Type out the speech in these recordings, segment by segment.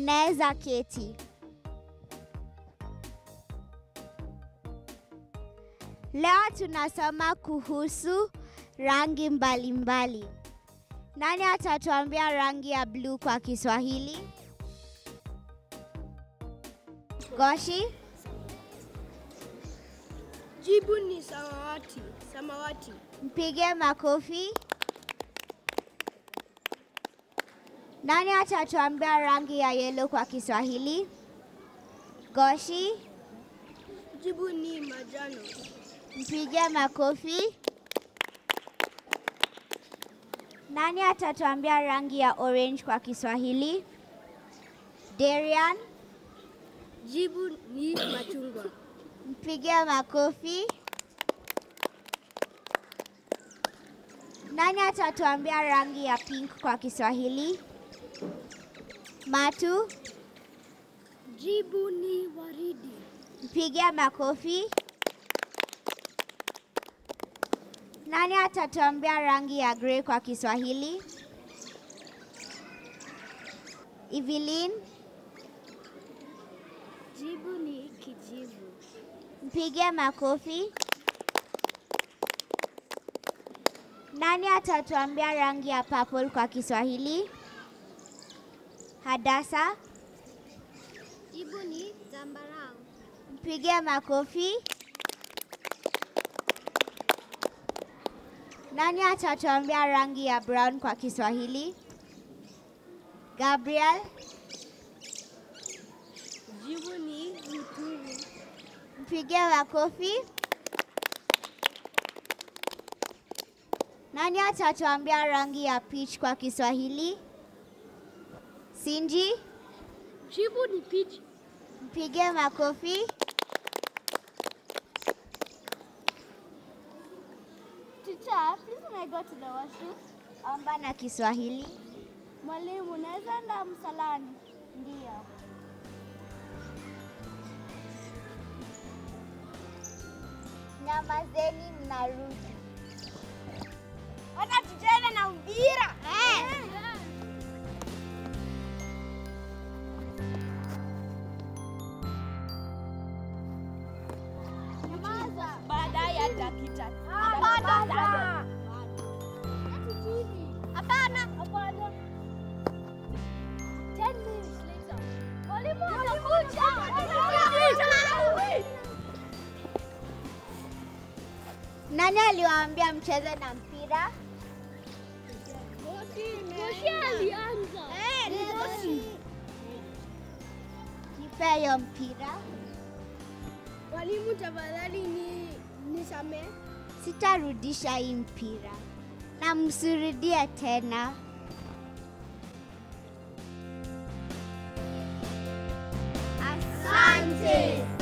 Mnaweza keti. Leo tunasoma kuhusu rangi mbalimbali mbali. Nani atatuambia rangi ya bluu kwa Kiswahili? Goshi? Jibu ni samawati. Samawati. Mpige makofi. Nani atatuambia rangi ya yellow kwa Kiswahili? Goshi? Jibu ni majano. Mpige makofi. Nani atatuambia rangi ya orange kwa Kiswahili? Darian? Jibu ni machungwa. Mpige makofi. Nani atatuambia rangi ya pink kwa Kiswahili? Matu? Jibu ni waridi. Mpige makofi. Nani atatuambia rangi ya grey kwa Kiswahili? Evelyn? Jibu ni kijivu. Mpige makofi. Nani atatuambia rangi ya purple kwa Kiswahili? Hadasa? Jibu ni zambarau. Mpige makofi. Nani atatuambia rangi ya brown kwa Kiswahili? Gabriel? Jibu ni mturu. Mpige makofi. Nani atatuambia rangi ya peach kwa Kiswahili? Sinji? Jibu ni peach. Mpige makofi. Teacher, please may I go to the washroom? Omba na Kiswahili. Mwalimu, naweza enda msalani? Ndio. Nyamazeni mnarudi. Hata tucheze na mpira. Baadaye ya dakika. Hapana. Hapana. Hapana. 10 minutes later. Mwalimu anakuja. Nani aliwaambia mcheze na mpira? Moshi alianza. Ni Moshi. Nipe hiyo mpira. Mwalimu tafadhali ni nisamee. Sitarudisha hii mpira na msirudie tena. Asante.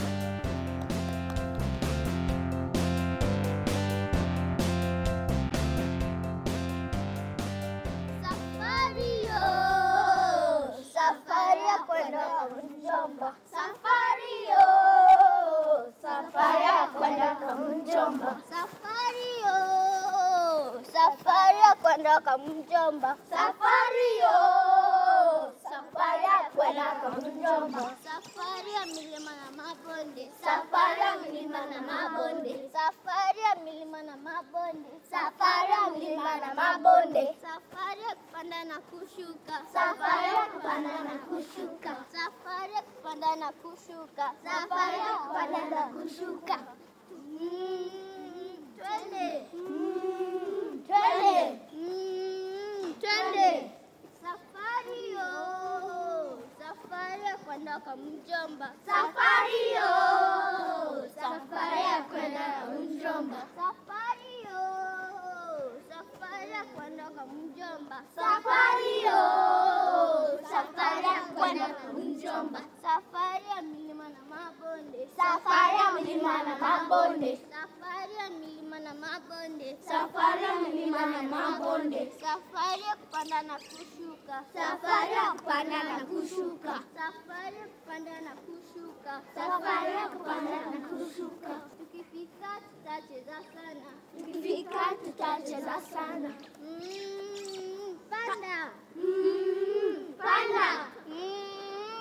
Safari yo, safari ya kwenda Mjomba. Safari yo, safari ya kwenda Mjomba. Safari yo, safari ya kwenda Mjomba. Safari yo, safari ya kwenda Mjomba. Safari ya milima na mabonde. Safari ya milima na mabonde. Safari ya milima na mabonde. Safari ya milima na mabonde. Safari ya kupanda na kushuka. Safari ya kupanda na kushuka. Safari ya kupanda na kushuka. Safari ya kupanda na kushuka. Mm, Twende. Mm, Twende. Mm, Twende. Safari yo. Safari ya kwenda kwa mjomba. Safari yo. Safari ya kwenda kwa mjomba. Safari yo. Safari ya kwenda kwa mjomba. Safari yo. Safari ya kwenda kwa mjomba. Safari ya milima na mabonde. Safari ya milima na mabonde. Safari ya milima na mabonde. Safari ya milima na mabonde. Safari ya kupanda na kushuka. Safari ya kupanda na kushuka. Safari ya kupanda na kushuka. Safari ya kupanda na kushuka. Tukifika tutacheza sana. Tukifika tutacheza sana. Mm, panda. Mm, panda. Mm,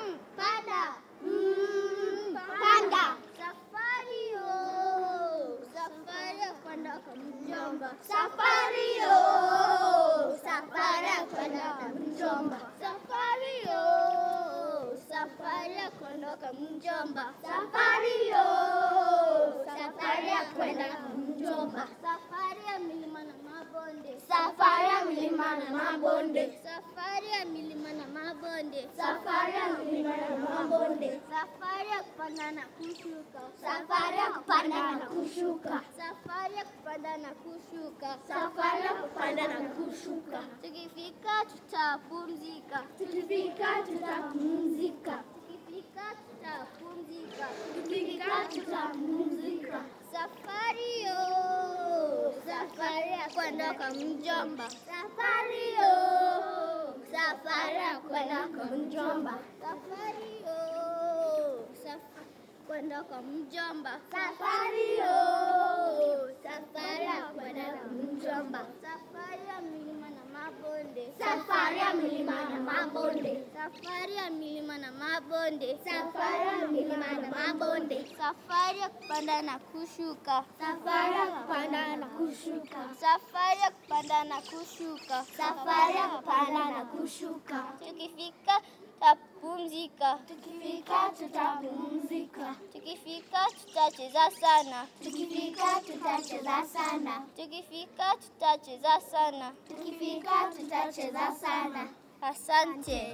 Mjomba. Safari yo, safari ya kwenda kwa mjomba. Safari ya milima na mabonde. Safari ya milima na mabonde. Safari ya milima na mabonde. Safari ya milima na mabonde. Safari ya kupanda na kushuka. Safari ya kupanda na kushuka. Safari ya kupanda na kushuka. Safari ya kupanda na kushuka. Tukifika tutapumzika. Tukifika tutapumzika. Tukifika tutapumzika. Tukifika tutapumzika. Safari yo, safari ya kwenda kwa mjomba. Safari yo, safari ya kwenda kwa mjomba. Safari yo, safari kwenda kwa mjomba. Safari yo, safari ya kwenda kwa mjomba. Safari ya milima na mabonde. Safari ya milima na mabonde. Safari ya milima na mabonde. Safari ya milima na mabonde. Safari ya kupanda na kushuka. Safari ya kupanda na kushuka. Safari ya kupanda na kushuka. Safari ya kupanda na kushuka. Tukifika tutapumzika. Tukifika tutapumzika. Tukifika tutacheza sana. Tukifika tutacheza sana. Tukifika tutacheza sana. Tukifika tutacheza sana. Asante.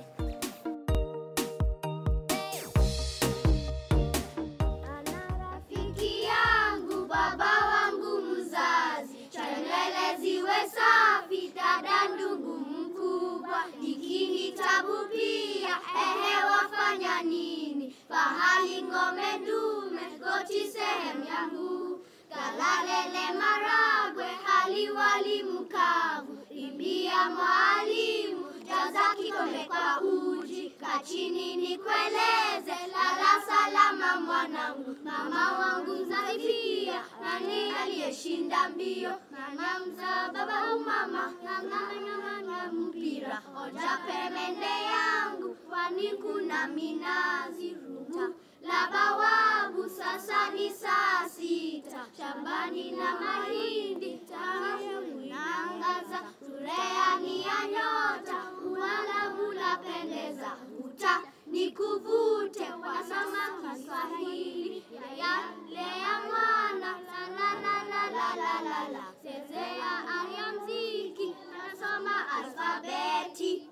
Ana rafiki yangu, baba wangu mzazi, cha nywele ziwe safi, dada ndugu mkubwa, hiki kitabu pia, ehe, wafanya nini? Fahali ng'ombe dume, goti sehemu yangu, kalalele maragwe, hali wali mkavu, imbia mwalimu, jaza kikombe kwa uji, kachini nikueleze, lala salama mwanangu, mama wangu mzazi pia, nani aliyeshinda mbio, mama mzaa baba au mama, ng'ang'ana mpira, oja peremende yangu, kwani kuna minazi ruta la bawabu, sasa ni saa sita, shambani na mahindi tamu inaangaza, tureani ya nyota, uwalabu lapendeza, uta nikuvute, wasama Kiswahili ya yale ya mwana, la la la la la la la la, chezea aya mziki, nasoma alfabeti.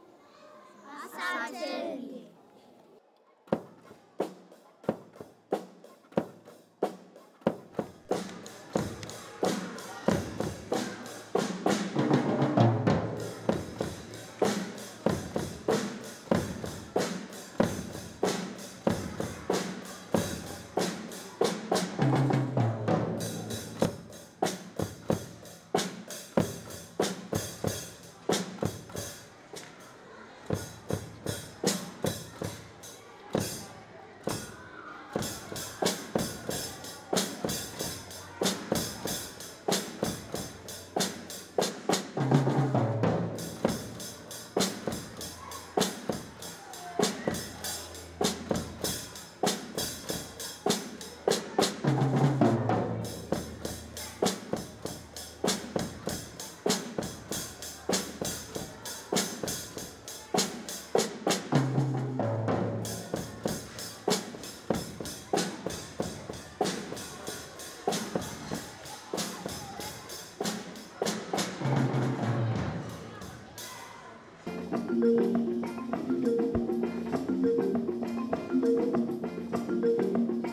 Asanteni.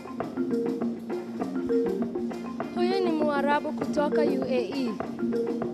Huyu ni Mwarabu kutoka UAE.